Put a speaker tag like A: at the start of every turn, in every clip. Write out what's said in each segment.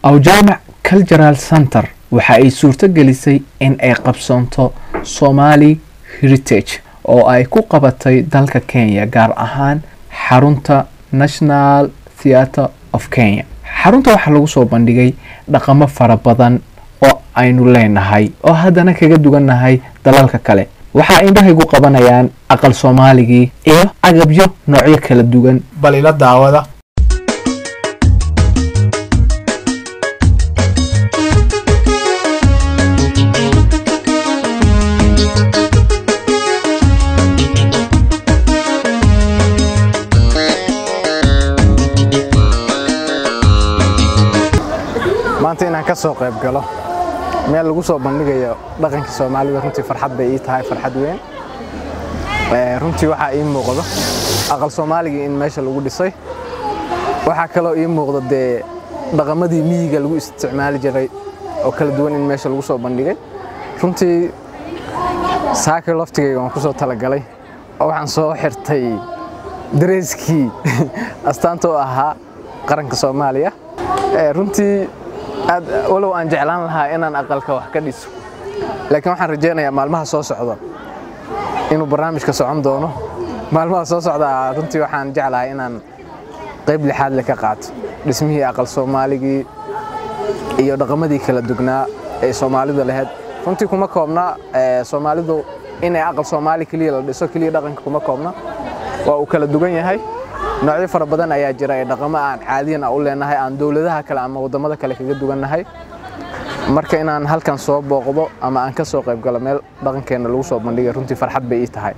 A: awjaamac cultural center waxa ay suurto gelisay in ay qabsoonto somali heritage oo ay ku qabatay dalka kenya gaar ahaan xarunta national theatre of kenya xarunta waxaa lagu soo bandhigay dhaqamo fara badan oo aynu leenahay oo haddana kaga duwannahay dalalka kale waxaa indhahaygu qabanayaan aqal soomaaligii iyo agabyo noocyo kala duwan bal ila daawada
B: maanta inaan ka soo qayb galo meel lagu soo bandhigayo dhaqanka soomaalida runtii farxad bay ii tahay farxad weyn runtii waxaa ii muuqdo aqal soomaaligii in meesha lagu dhisay waxaa kaloo ii muuqdo dee dhaqamadii miyiga lagu isticmaali jiray oo kala duwan in meesha lagu soo bandhigay runtii saaka laftigayga waan ku soo talagalay oo waxaan soo xirtay dareeskii astaanta u ahaa qaranka soomaaliya runtii aad walow aan jeclaan lahaa inaan aqalka wax ka dhiso laakiin waxaan rajaynayaa maalmaha soo socda inuu barnaamijka socon doono maalmaha soo socda runtii waxaan jeclahay inaan qayb lixaad le ka qaato dhismihii aqal soomaaligii iyo dhaqamadii kala dugnaa ee soomaalida lahayd runtii kuma koobna soomaalidu inay aqal soomaali keliya la dhiso keliya dhaqanka kuma koobna waa uu kala dugan yahay noocyo fara badan ayaa jira ee dhaqamo aan caadiyan u leenahay aan dowladaha kale ama waddamada kale kaga duwannahay marka inaan halkan soo booqdo ama aan ka soo qayb galo meel dhaqankeenna lagu soo bandhigay runtii farxad bay ii tahay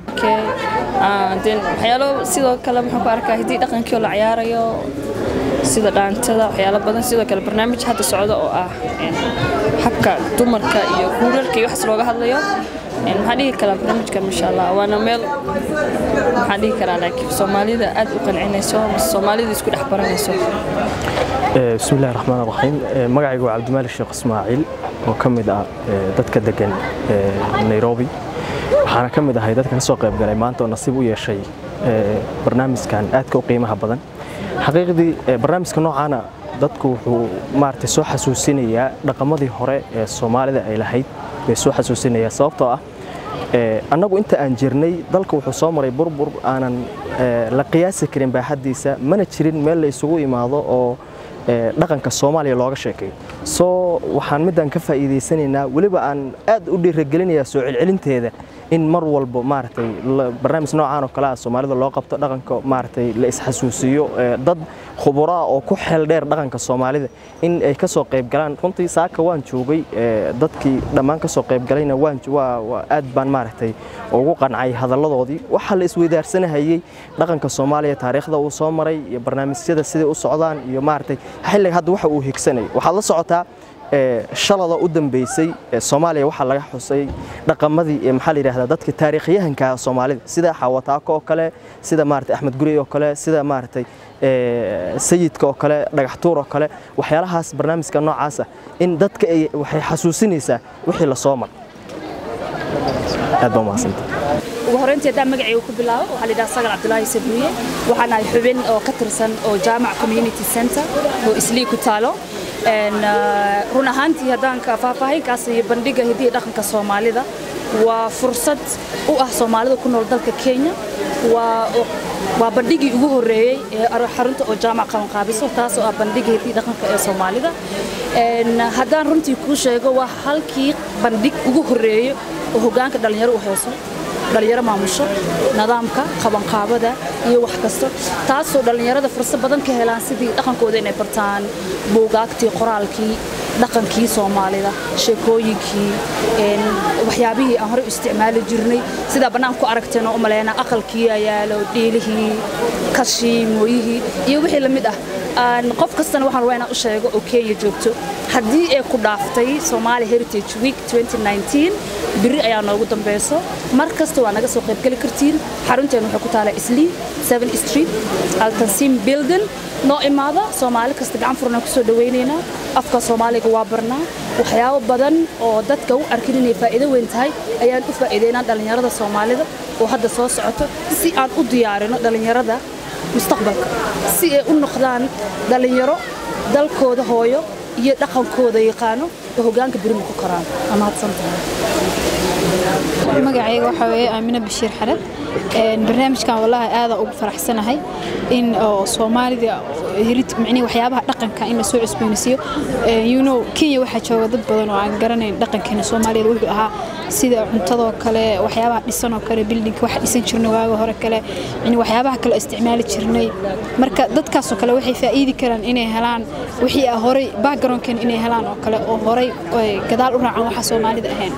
C: waxyaalo sidoo kale maxaan ku arkaa hiddii dhaqankii oo la ciyaarayo sida dhaantada waxyaalo badan sidoo kale barnaamij hadda socda oo ah habka dumarka iyo guurarka iyo waxaas looga hadlayo maxaan dhihi karaa barnaamijkan masha allah waana meel maxaan dhihi karaa laakiin soomaalida aad u qancinayso soomaalida isku dhex baranayso
D: bismi illahi raxmaan raxiim magacaygu waa cabdimaalik sheekh ismaaciil oo ka mid ah dadka degan nairobi waxaana ka mid ahay dadka ka soo qayb galay maanta oo nasiib u yeeshay barnaamijkan aadka u qiimaha badan xaqiiqdii barnaamijka noocaana dadku wuxuu maaragtay soo xasuusinayaa dhaqamadii hore ee soomaalida ay lahayd bay soo xasuusinayaa sababtoo ah annagu inta aan jirnay dalka wuxuu soo maray burbur aanan la qiyaasi karin baaxaddiisa mana jirin meel la isugu imaado oo dhaqanka soomaaliya looga sheekayo soo waxaan midaan ka faa'iidaysanaynaa weliba aan aad u dhiiragelinayaa soo celcelinteeda in mar walba maaragtay barnaamij noocaan oo kale ah soomaalida loo qabto dhaqanka maaragtay la isxasuusiyo dad khuburo ah oo ku xeel dheer dhaqanka soomaalida in ay ka soo qayb galaan runtii saaka waan joogay dadkii dhammaan ka soo qayb galayna waan aad baan maaragtay ugu qancay hadalladoodii waxaa la isweydaarsanahayey dhaqanka soomaaliya taariikhda uu soo maray iyo barnaamijyada siday u socdaan iyo maaragtay xilliga hadda waxa uu higsanay waxaad la socotaa shalada u dambeysay soomaaliya waxaa laga xusay dhaqamadii maxaa la yidhahdaa dadka taariikhyahanka soomaalida sida xawataako oo kale sida maaragtay axmed gurey oo kale sida maaragtay sayidka oo kale dhagaxtuur oo kale waxyaalahaas barnaamijka noocaas ah in dadka ay waxay xasuusinaysaa wixii la soo mar aad baa umahadsanta
E: ugu horreyntii haddaan magacayga ku bilaabo waxaa la yidhaha sagal cabdulaahi sabuuye waxaan ahay xubin oo ka tirsan oo jaamac community center oo islii ku taalo run ahaantii haddaan faahfaahinkaas iyo bandhiga hidiya dhaqanka soomaalida waa fursad u ah soomaalida ku nool dalka kenya waa bandhigii ugu horreeyey ee xarunta oo jaamac qabanqaabiso taasoo ah bandhiga hidiya dhaqanka ee soomaalida haddaan runtii kuu sheego waa halkii bandhig ugu horreeyo oo hoggaanka dhallinyaro u hayso dhalinyaro maamusho nidaamka qabanqaabada iyo wax kasta taasoo dhallinyarada fursad badan ka helaan sidii dhaqankooda inay bartaan buugaagtii qoraalkii dhaqankii soomaalida sheekooyinkii waxyaabihii aan horey u isticmaali jirnay sidaa bannaan ku aragteen oo u maleyna aqalkii ayaalo dhiilihii kashii mooyihii iyo wixii la mid ah qof kastana waxaan rabaa inaan u sheego oo kenya joogto haddii ay ku dhaaftay Somali Heritage Week 2019 biri ayaa noogu dambeyso mar kasta waa naga soo qayb gali kartiin xarunteena waxay ku taalaa Islii 7 Street Altansim Building noo imaada Soomaali kasta gacan furna ku soo dhaweyneynaa afka Soomaaliga waa barnaa waxyaabo badan oo dadka u arkin inay faa'iido weyn tahay ayaan u faa'iideynaa dhalinyarada Soomaalida oo hadda soo socoto si aan u diyaarino dhalinyarada mustaqbalka si ay u noqdaan dhalinyaro dalkooda hooyo iyo dhaqankooda yaqaano oo hoggaanka berina ku koraan waa mahadsantahay
F: magacayga waxaa weeye aamina bashiir xared barnaamijkan wallahi aada ugu faraxsanahay in oo soomaalida hirid micnihi waxyaabaha dhaqanka in la soo cusboonaysiiyo you know kenya waxaa jooga dad badan oo aan garanayn dhaqankeena soomaaliyada wuxuu ahaa sida cuntadoo kale waxyaabaha dhisan oo kale bildinka waxa dhisan jirnay waaga hore kale yani waxyaabaha kale oo isticmaali jirnay marka dadkaasoo kale waxay faa'iidi karaan inay helaan wixii ah horay backgroundkeena inay helaan oo kale oo horay gadaal u raacan waxa soomaalida ahayn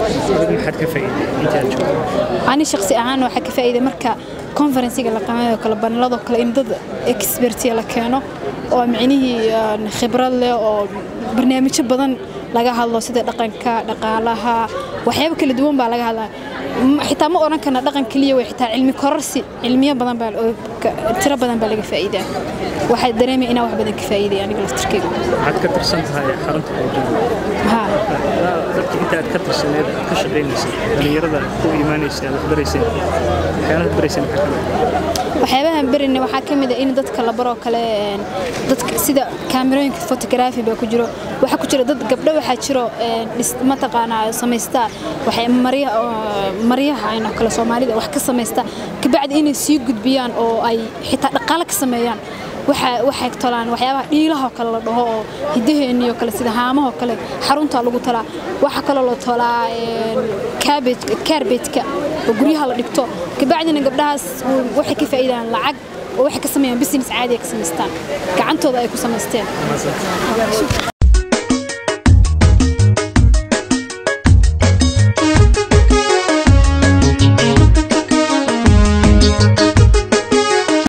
F: ani shaqsi ahaan waxaa ka faa'iiday marka konferensiga la qamayo kale banaladoo kale in dad expertiya la keeno oo micnihii khibrad leh oo barnaamijyo badan laga hadlo sida dhaqanka dhaqaalaha waxyaabo kala duwan baa laga hadlaa xitaa ma odhan karna dhaqan keliya way xitaa cilmi kororsi cilmiyo badan baa tiro badan baa laga faa'iidaa waxaa dareemaya inaan wax badan ka faa'iiday aniga laftirkeyga
G: waxaad ka tirsan tahay xarunta qowjada
F: haa
G: dadka inta aad ka tirsaneed aad ka shaqaynaysay dhalinyarada ku imaanaysa aad waxbarayseen waxyaalaha barayseen maxaa ka mid
F: waxyaabahan berina waxaa ka mid ah in dadka la baroo kale dadka sida kaamirooyinka photography baa ku jiro waxaa ku jira dad gabdho waxaa jiro mataqaanaa samaysta waxay maryaha aynoo kale soomaalida wax ka samaysta kabacdi inay sii gudbiyaan oo ay xitaa dhaqaale ka sameeyaan waxay tolaan waxyaabaha dhiilahoo kale la dhaho oo hidaheennii oo kale sida haamahoo kale xaruntaa lagu talaa waxaa kaloo la tolaa kaarbejka oo guryaha la dhigto kabacdina gabdhahaas waxay ka faa'iidaan lacag oo waxay ka sameeyaan business caadi ay ka samaystaan gacantooda ay ku samaysteen